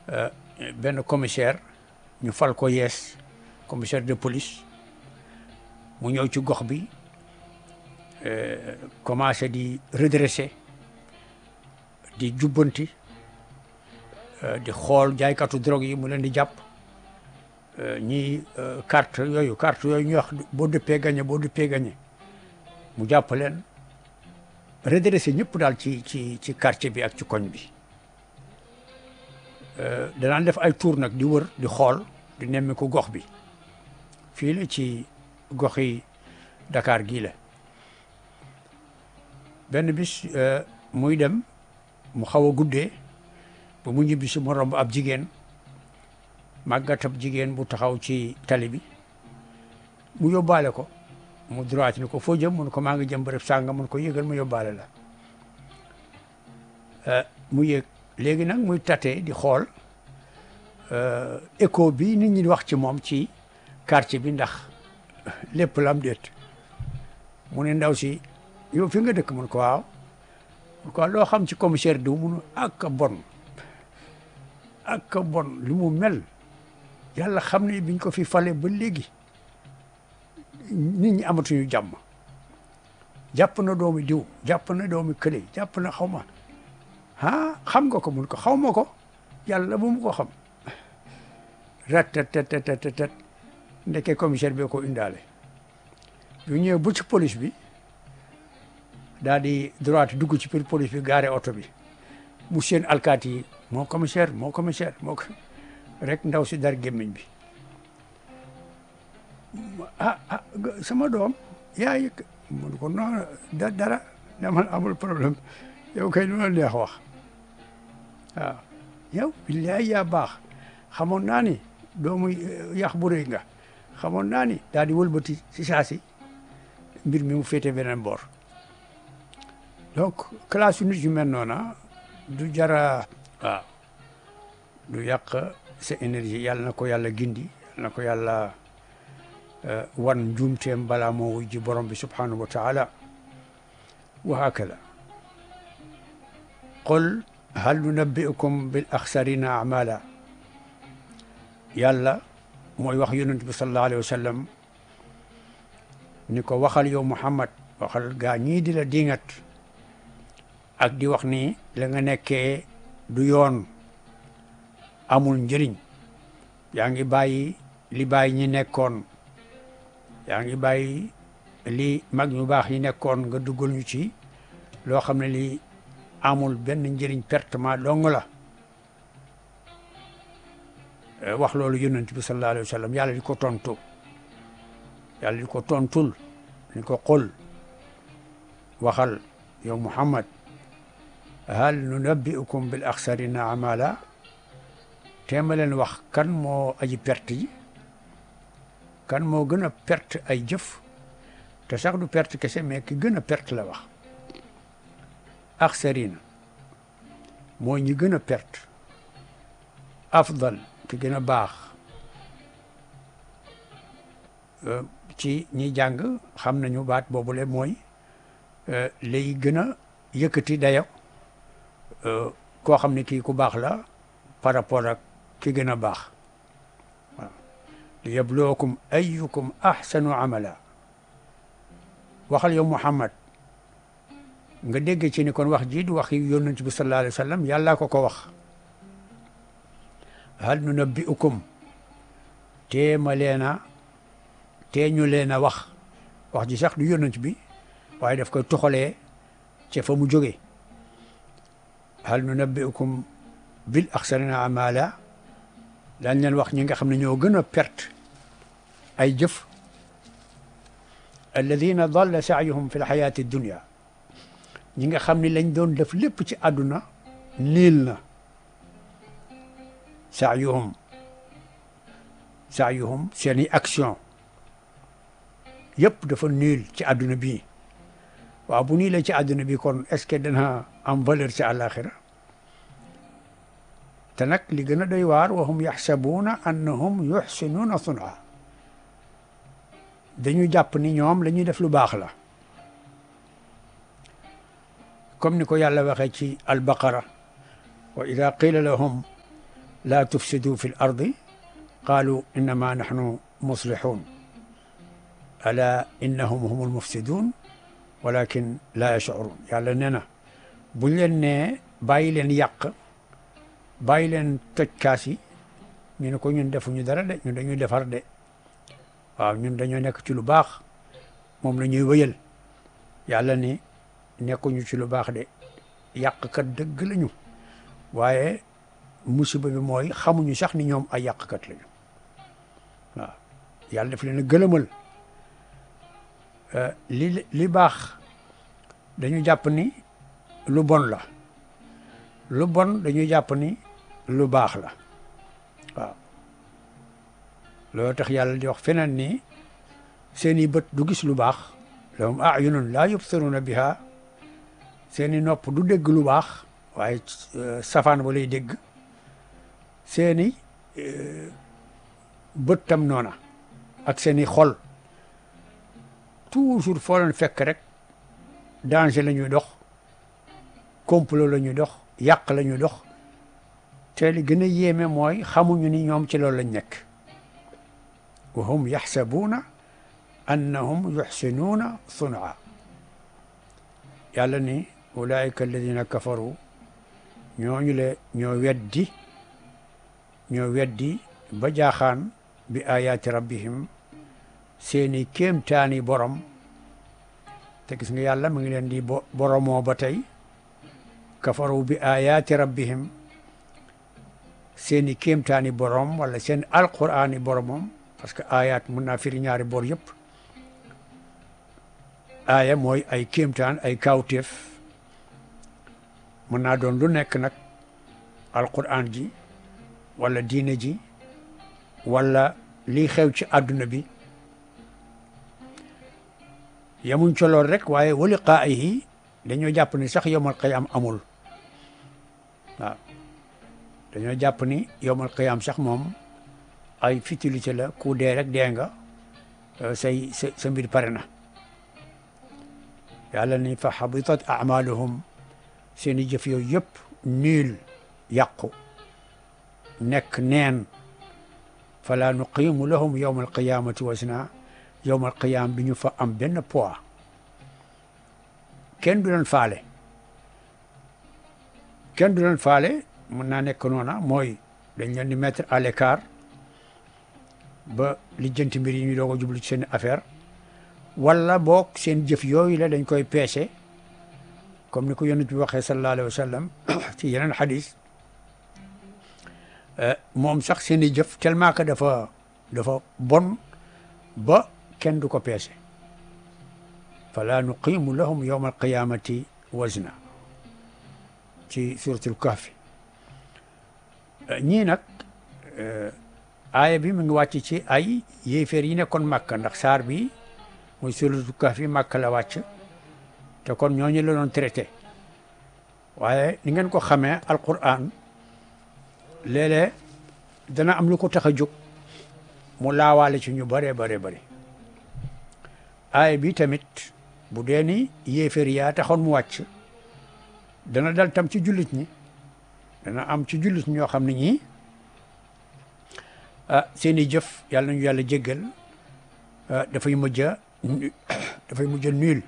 benn commissaire ñu fal ko yees commissaire de police mu ñëw ci gox bi commencé di redresser di jubbanti di xool jaaykatu drogue yi mu leen di jàpp ñi carte yooyu carte yooyu ñuy wax boo dëppee gagné boo dëppee gagné mu jàpp leen redressé ñëpp daal ci ci ci quartier bi ak ci koñ bi danaan def ay tour nag di wër di xool di nemmi ko gox bi fii la ci gox yi Dakar gii la benn bis muy dem mu xaw a guddee ba mu ñibbi si mu romb ab jigéen màggatab jigéen bu taxaw ci tali bi mu yóbbaale ko mu droit ni ko foo jëm mun ko maa ngi jëm bërëb sànga mun ko yëgal mu yóbbaale la mu yëg léegi nag muy tate di xool écho bi nit ñi wax ci moom ci quartier bi ndax lépp lam déet mu ne ndaw si yow fi nga dëkk mun ko waaw mun ko loo xam ci commissaire diw munu ak bon ak bon li mu mel yàlla xam ne biñ ko fi fale ba léegi nit ñi amatuñu jàmm jàpp na doomi diw jàpp na doomi kële jàpp na xaw ma ah xam nga ko mun ko xaw ma ko yàlla bu mu ko xam rat-tat-tat-tat ndeke commissaire bi ko indaale bu ñëwee bu ci police bi daal di droite dugg ci biir police bi gaare oto bi mu seen alkaati yi moo commissaire moo commissaire moo rek ndaw si dar gémmiñ bi ah ah sama doom yaa yëg mun ko non da dara damal amul problème yow kay lu la neex wax waaw yow billaay yaa baax xamoon naa ni doomu yax bu rëy nga xamoon naa ni daal di wëlbati si saa si mbir mi mu féete beneen boor donc classe yu nit yu mel noona du jara waaw du yàq sa énergie yàlla na ko yàlla gindi yàlla na ko yàlla wan njuumteem balaa moo wuy ji borom bi subhanahu wa taala wa hakada qul hal nunabbi'ukum bil axsarina amala yàlla mooy wax yonent bi sallallahu alayhi wa sallam ni ko waxal yow Muhammad waxal gaa ñii di la dingat ak di wax ni la nga nekkee du yoon amul njëriñ yaa ngi bàyyi li bàyyi ñi nekkoon yaa ngi bàyyi li mag ñu baax ñi nekkoon nga duggal ñu ci loo xam ne lii amul benn njëriñ pertement dong la wax loolu yonent bi sallallahu alayhi wa sallam yàlla di ko tontu yàlla di ko tontul ni ko qul waxal yow Muhammad hal nunabbi'ukum bil axsarina amala teema leen wax kan moo aji perte yi kan moo gën a perte ay jëf te sax du perte kese mais ki gën a perte la wax axsarina moo ñi gën a perte afdal ki gën a baax ci ñi jàng xam nañu baat boobule mooy lay gën a yëkkati dayo koo xam ne kii ku baax la par rapport ak ki gën a baax waaw li yabluwakum ayyukum ahsanu amala waxal yow Muhammad nga dégg ci ni kon wax ji du wax yonent bi sallallahu alayhi wa sallam yàllaa ko ko wax hal nunabbi'ukum tee ma leena tee ñu leen a wax wax ji sax du yonent bi waaye daf koy toxalee ca fa mu jógee hal nunabbi'ukum bil axsarina amala daañ leen wax ñi nga xam ne ñoo gën a perte ay jëf alladina dalla saayuhum fi lxayaati dunia ñi nga xam ne lañ doon def lépp ci àdduna niil na saayuhum saayuhum seeni action yëpp dafa niil ci àdduna bi waaw bu niilee ci àdduna bi kon est-ce que dana am valeur ci àllaaxira te nag li gën a doy waar wa hum yaxsabuuna annahum yuxsinuuna sun'a dañu jàpp ni ñoom la ñuy def lu baax la comme ni ko yàlla waxee ci albaqara wa ida qila lahum laa tufsidu fi l ardi qaalu innama nahnu muslihun ala innahum humul mufsidun walakin laa yashurun yàlla nee na buñ leen nee bàyyi leen yàq bàyyi leen toj kaas yi ñu ne ko ñun defuñu dara de ñun dañuy defar de waaw ñun dañoo nekk ci lu baax moom la ñuy wëyal yàlla ni nekkuñu ci lu baax de yàqkat dëgg lañu waaye musiba bi mooy xamuñu sax ni ñoom ay yàqkat lañu waaw yàlla daf leen a gëlëmal li li baax dañu jàpp ni lu bon la lu bon dañuy jàpp ni lu baax la waaw loolu tax yàlla di wax feneen ni seeni bët du gis lu baax lahum ayunun laa yubsiruna biha seeni nopp du dégg lu baax waaye safaan ba lay dégg seeni bët tam noona ak seeni xol toujours foo leen fekk rek danger la ñuy dox complot la ñuy dox yàq la ñuy dox te li gën a yéeme mooy xamuñu ni ñoom ci loolu lañ nekk wa hum yaxsabuuna annahum yuxsinuuna sunaa yàlla ni ulaika alladina kafaru ñooñu le ñoo weddi ñoo weddi ba jaaxaan bi ayaati rabbihim seeni kéemtaani borom te gis nga yàlla mu ngi leen di boromoo ba tey kafaru bi ayaati rabbihim seeni kéemtaani borom wala seen alquraani boromam parce que ayat mun naa firi ñaari bor yëpp aaya mooy ay kéemtaan ay kawtéef mun naa doon lu nekk nag alquran ji wala diine ji wala lii xew ci àdduna bi yamuñ ca lool rek waaye wa liqaa'ihi dañoo jàpp ni sax yowmal qiyaam amul waaw dañoo jàpp ni yowmal qiyaam sax moom ay futilité la ku dee rek dee nga say sa sa mbir pare na yàlla ni fa habitat amaluhum seen i jëf yooyu yëpp niil yàqu nekk neen fala nuqimu lahum yowma alqiyamati wasna yowma alqiyama bi ñu fa am benn poids kenn du leen faale kenn du leen faale mën naa nekk noona mooy dañ leen di mettre à l'écart ba lijjanti mbir yi ñu doog a jublu ci seen affaire wala boog seen jëf yooyu la dañ koy peese comme ni ko yonent bi waxee sallallahu alayhi wa sallam ci yeneen xadis moom sax seen i jëf tellement que dafa dafa bon ba kenn du ko peese fala nuqimu lahum yawma alqiyamati wazna ci suratul kahfi ñii nag aaya bi mu ngi wàcc ci ay yéeféer yi nekkoon màkka ndax saar bi muy suratul kahfi màkka la wàcc te kon ñooñu la doon traité waaye ni ngeen ko xamee alquran léeg-léeg dana am lu ko tax a jóg mu laawaale ci ñu bëree bare bëri aaya bi tamit bu dee ni yéeféer yaa taxoon mu wàcc dana dal tam ci jullit ñi dana am ci jullit ñoo xam ne ñii ah seen i jëf yàlla nañu yàlla jéggal dafay mujj a dafay mujj a nul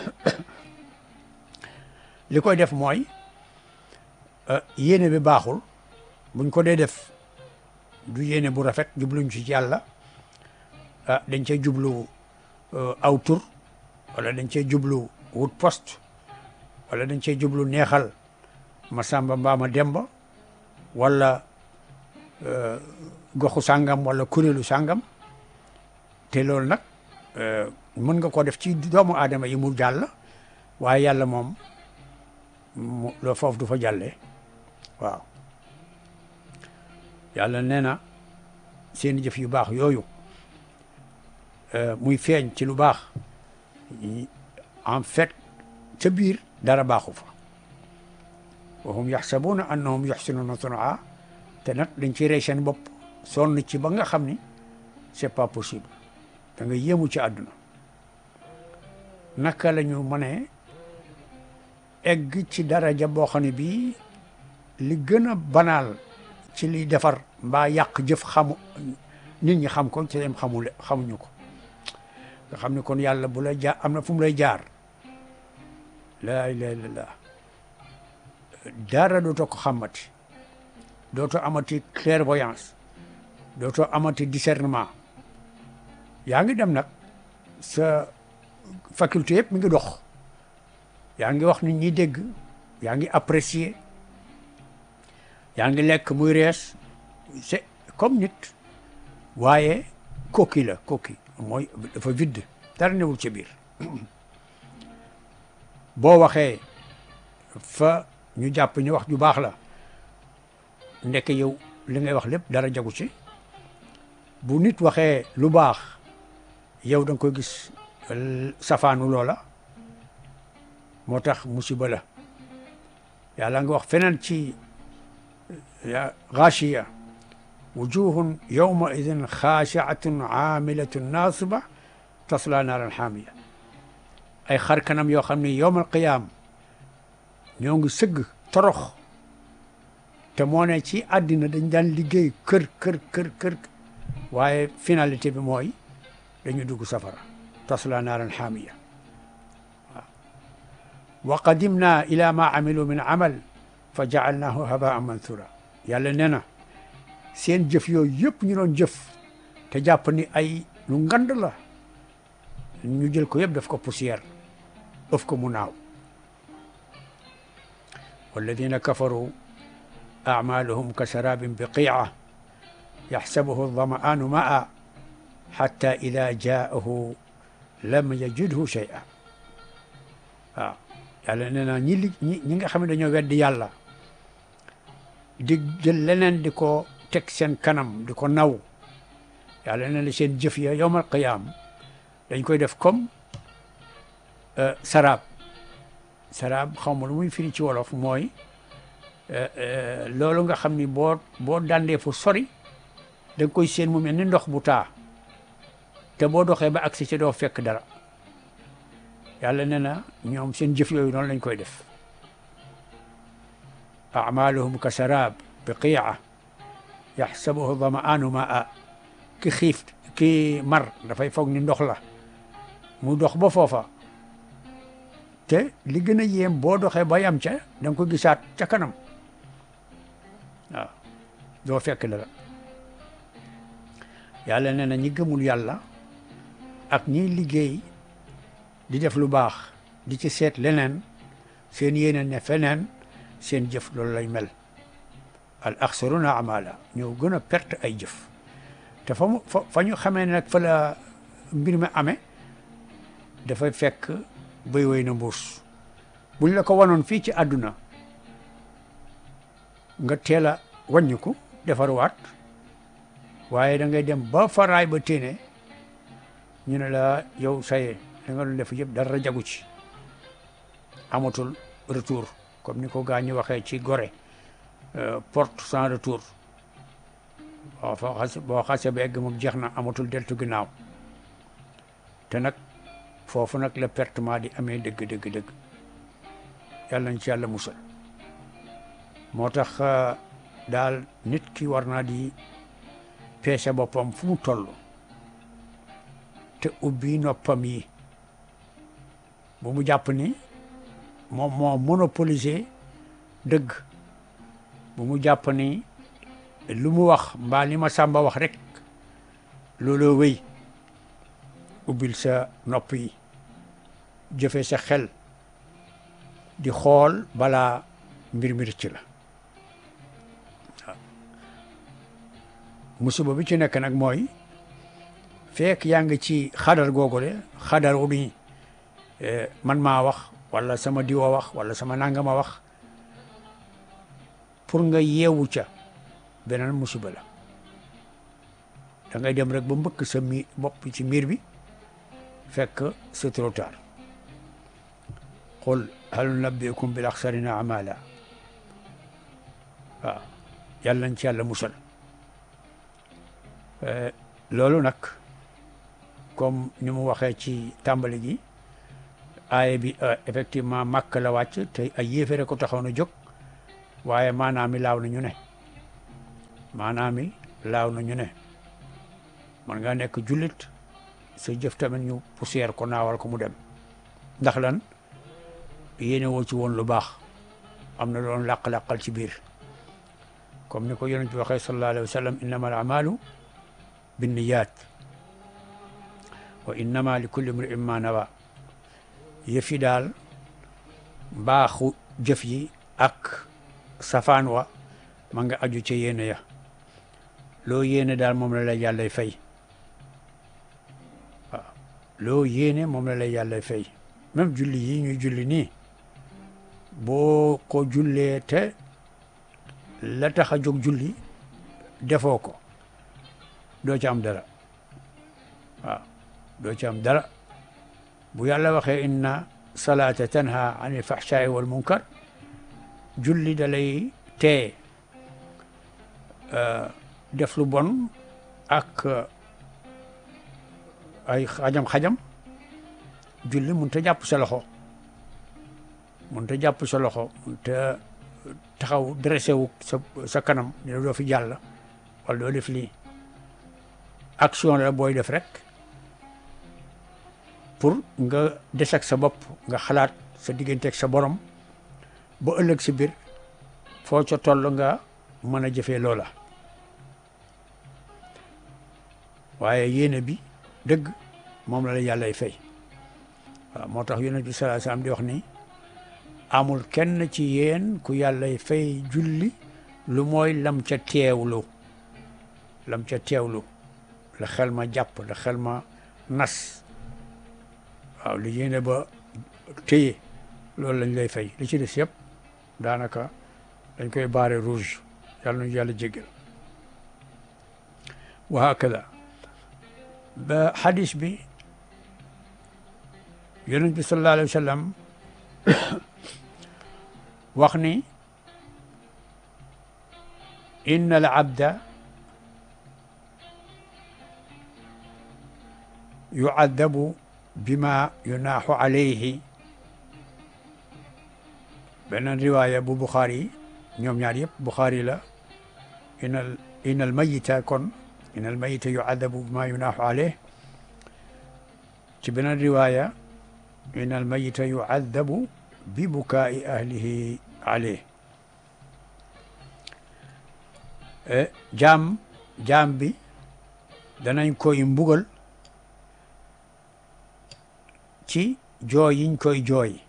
li koy def mooy yéene bi baaxul buñ ko dee def du yéene bu rafet jubluñ ci yàlla ah dañ cee jublu aw tur wala dañ cee jublu wut poste wala dañ cee jublu neexal ma sàmba mbaa ma demba wala goxu sàngam wala kuréelu sàngam te loolu nag mën nga ko def ci doomu aadama yi mu jàll waaye yàlla moom mu loo foofu du fa jàllee waaw yàlla nee na seen jëf yu baax yooyu muy feeñ ci lu baax en fait ca biir dara baaxu fa wa hum yaxsabuuna annahum yuxsinuuna sunaa te nag dañ ciy rey seen bopp sonn ci ba nga xam ni c'est pas possible da nga yéemu ci àdduna naka la ñu mënee egg ci daraja boo xam ne bii li gën a banaal ci liy defar mbaa yàq jëf xamu nit ñi xam ko ci dem xamule xamuñu ko nga xam ne kon yàlla bu la jaar am na fu mu lay jaar laa ilaha illallah dara dootoo ko xamati dootoo amati clairvoyance dootoo amati discernement yaa ngi dem nag sa faculté yëpp mi ngi dox yaa ngi wax nit ñi dégg yaa ngi apprécier yaa ngi lekk muy rees c'est comme nit waaye coquille la coquille mooy dafa vide dara newul ci biir boo waxee fa ñu jàpp ñu wax ju baax la ndeke yow li ngay wax lépp dara jagu ci bu nit waxee lu baax yow da nga koy gis safaanu loola moo tax musiba la yàlla nga wax feneen ci gaashiya wujuhun yawma idin xaashiatun aamilatun naasiba tasla naaran xaamiya ay xar kanam yoo xam ne yowmal qiyaam ñoo ngi sëgg torox te moo ne ci àddina dañ daan liggéey kër kër kër kër waaye finalité bi mooy dañu dugg safara tasla naaran xaamiya waaw wa qadimna ila ma amilu min amal fa jaalnaahu habaan mansura yàlla nee na seen jëf yooyu yëpp ñu doon jëf te jàpp ni ay lu ngand la ñu jël ko yëpp daf ko poussière ëf ko mu naaw walladina kafaru acmaluhum ka sarabin biqiica yaxsabuhu aldamaanu maa xatta ida jaahu lam yajidhu shay'a waaw yàlla nee na ñi li ñi ñi nga xam ne dañoo weddi yàlla di jël leneen di ko teg seen kanam di ko naw yàlla nee na seen jëf ya yowmal qiyaam dañ koy def comme saraab saraab xaw ma lu muy firi ci wolof mooy loolu nga xam ni boo boo dandee fu sori da nga koy seen mu mel ni ndox bu taa te boo doxee ba agsi ci doo fekk dara yàlla nee na ñoom seen jëf yooyu noonu lañ koy def amaluhum ka saraab biqiica yaxsabuhu damaanu maa ki xiif ki mar dafay foog ni ndox la mu dox ba foofa te li gën a yéem boo doxee ba yam ca da nga ko gisaat ca kanam waaw doo fekk dara yàlla nee na ñi gëmul yàlla ak ñiy liggéey di def lu baax di ci seet leneen seen yéene ne feneen seen jëf loolu lay mel al axsaruna amala ñoo gën a perte ay jëf te fa mu fa ñu xamee nag fa la mbir mi amee dafay fekk béy woy na mbuus buñ la ko wanoon fii ci àdduna nga teel a wàññiku defarwaat waaye da ngay dem ba faraay ba téene ñu ne la yow saye da nga doon def yëpp dara jagu ci amatul retour comme ni ko gaa ñi waxee ci gore porte sans retour boo fa xas boo xase ba egg moom jeex na amatul deltu ginnaaw te nag foofu nag la pertement di amee dëgg dëgg dëgg yàlla nañ ci yàlla musal moo tax daal nit ki war naa di peese boppam fu mu toll te ubbi noppam yi bu mu jàpp ni moom moo monopoliser dëgg bu mu jàpp ni lu mu wax mbaa li ma sàmba wax rek looloo wéy ubbil sa nopp yi jëfe sa xel di xool balaa mbir mi rëcc la waaw musiba bi ci nekk nag mooy fekk yaa ngi ci xadar googule xadar wu ni man maa wax wala sama diwa wax wala sama nangama wax pour nga yeewu ca beneen musiba la da ngay dem rek ba mbëkk sa mi bopp ci miir bi fekk c'est trop tard qul hal nunabbi'ukum bil axsarina amala waaw yàlla nañ ci yàlla musal loolu nag comme ni mu waxee ci tàmbali gi aaya bi effectivement màkk la wàcc te ay yéefere ko taxaw na jóg waaye maanaam mi laaw na ñu ne maanaam i laaw na ñu ne man nga nekk jullit sa jëf tamit ñu poussière ko naawal ko mu dem ndax lan yéene woo ci woon lu baax am na doon làq-làqal ci biir comme ni ko yonent bi waxee sallallahu alayhi wa sallam innama al amalu binniyat wa innama li kulli mri'in ma nawa yëf yi daal mbaaxu jëf yi ak safaan wa ma nga aju ca yéene ya loo yéene daal moom la lay yàllay fay waaw loo yéene moom la lay yàllay fay même julli yi ñuy julli nii boo ko jullee te la tax a jóg julli defoo ko doo ci am dara waaw doo ci am dara bu yàlla waxee inna salaata tanha anil fahshaai wal munkar julli da lay tee def lu bon ak ay xajam-xajam julli mun ta jàpp sa loxo mun ta jàpp sa loxo mun ta taxaw dressé wu sa sa kanam ne doo fi jàll wala doo def lii action la booy def rek pour nga des ak sa bopp nga xalaat sa digganteeg sa borom ba ëllëg si biir foo ca toll nga mën a jëfee loola waaye yéene bi dëgg moom la la yàllay fay waaw moo tax yonent bi sallallahu alayhi wasallam di wax ni amul kenn ci yéen ku yàllay fay julli lu mooy lam ca teewlu lam ca teewlu la xel ma jàpp la xel ma nas waaw li yéene ba téye loolu lañ lay fay li ci des yëpp daanaka dañ koy baare rouge yàlla nañu yàlla jéggal wa hakada ba xadis bi yonent bi sallallahu alayhi wa sallam wax ni inna al abda yuadabu bima yunaaxu alayhi beneen riwaaya bu Buxaari ñoom ñaar yëpp Buxaari la inal inal mayita kon inal mayita yuadabu bima yunaaxu alayhi ci beneen riwaaya inal mayita yuadabu bi bukaai ahlihi alayhi jaam jaam bi danañ koy mbugal ci jooy yiñ koy jooy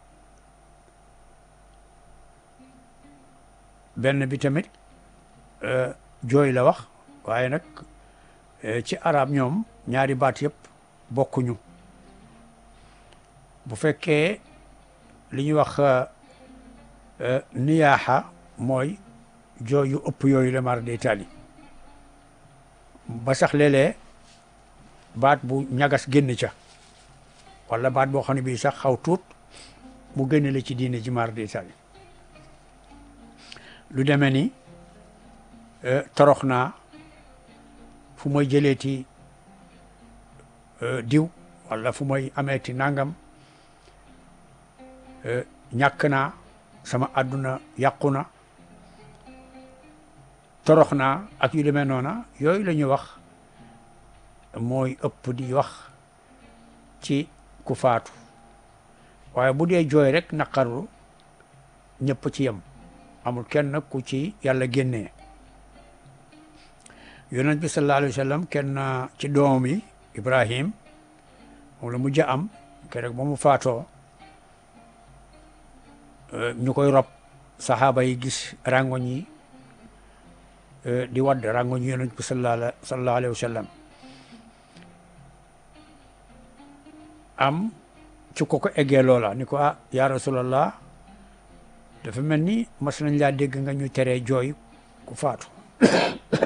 benn bi tamit jooy la wax waaye nag ci arab ñoom ñaari baat yëpp bokkuñu bu fekkee li ñuy wax niyaaxa mooy jooy yu ëpp yooyu la mar day taali ba sax léeg-léeg baat bu ñagas génn ca wala baat boo xam ne bii sax xaw tuut mu génne la ci diine ji mar day taali lu demee ni torox naa fu may jëleeti diw wala fu may ameeti nangam ñàkk naa sama àdduna yàqu na torox naa ak yu demee noona yooyu la ñuy wax mooy ëpp di wax ci ku faatu waaye bu dee jooy rek naqaru ñëpp ci yem amul kenn ku ci yàlla génnee yonent bi sallallahu alayhi wa sallam kenn ci doomam yi Ibrahim moom la mujj am keroog ba mu faatoo ñu koy rob saxaaba yi gis rangoñ yi di wadd rangoñ yi yonent bi sallallahu alayhi wa sallam am ci ko ko eggee loola ni ko ah ya rasulallah dafa mel ni mas nañ laa dégg nga ñu teree jooy ku faatu